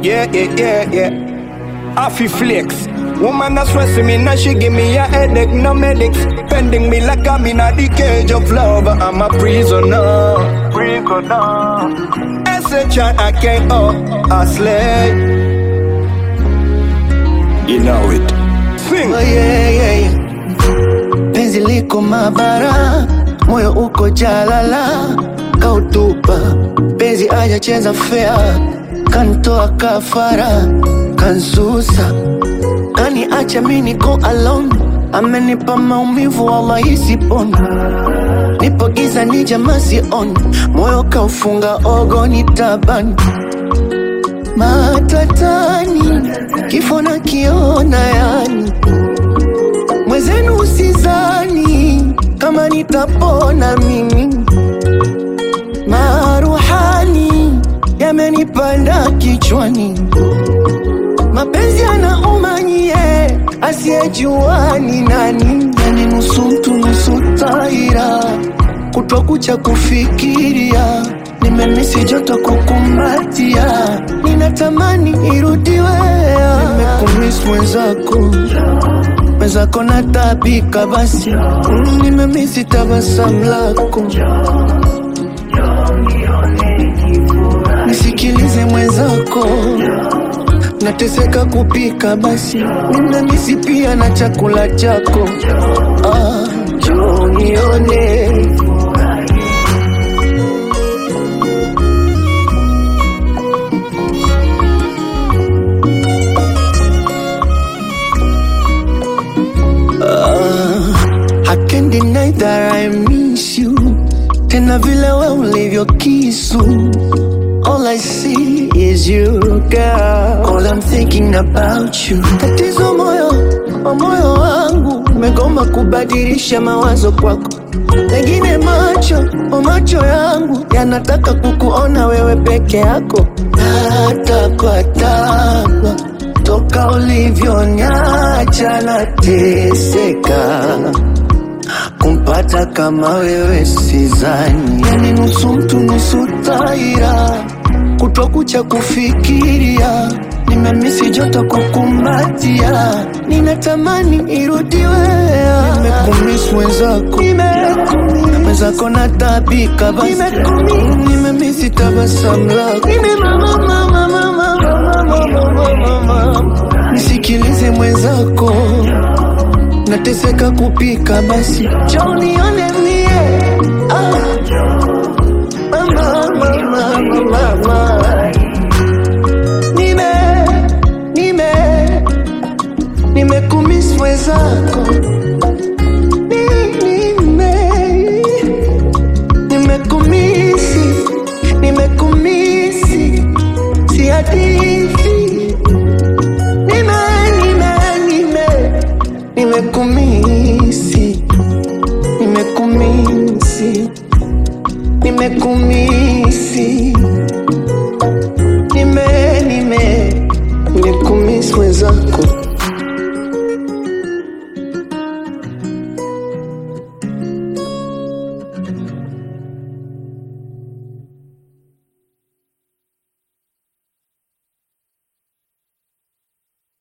Yeah, yeah, yeah, yeah. Affy flex. Woman that's stressing me, now she give me a headache, no medics. Bending me like I'm in a the cage of love. I'm a prisoner. Prisoner. S-H-I-I-K-O, a slave. You know it. Sing. Oh, yeah, yeah, yeah. Penzi liko mabara, moyo uko jalala, kautupa penzi ajacheza fea, kantoa kafara, kansusa, kani acha mi niko alone, amenipa maumivu wallahi sipona, nipo giza ni jamaa sioni, moyo kaufunga ogoni tabani matatani, kifo na kiona yani mwezenu usizani kama nitapona mimi, maruhani yamenipanda kichwani, mapenzi yanauma nyie, asiyejua ni nani, yani nusu mtu nusu taira, kutwa kucha kufikiria nimemisi joto kukumbatia, ninatamani irudiwe, nimekumiss mwenzako mwenzako natabika basi Mm, nimemisi tabasamu lako nisikilize mwenzako nateseka kupika basi nimemisi pia na chakula chako ah, njoo nione I can't deny that I miss you tena vile we ulivyo kisu All I see is you girl All I'm thinking about you Tatizo moyo wa moyo wangu Umegoma kubadilisha mawazo kwako Pengine macho o macho yangu Yanataka kukuona wewe peke yako Natapatapa Toka ulivyoniacha nateseka kumpata kama wewe sizani, yani nusu mtu nusu taira, kutokucha kufikiria, nimemisi joto kukumbatia, ninatamani irudiwe, nimekumiss mwenzako, mwenzako natabika basi, nimemisi tabasamu lako, nisikilize mwenzako nateseka kupika basi njoo nione mie ah. mama, mama, mama, mama. nime nime nimekumiss mwenzako Ni- nime nimekumisi nimekumisi si hadithi nime nime nime nimekumisi nimekumisi nimekumisi nime nime nimekumisi mwenzako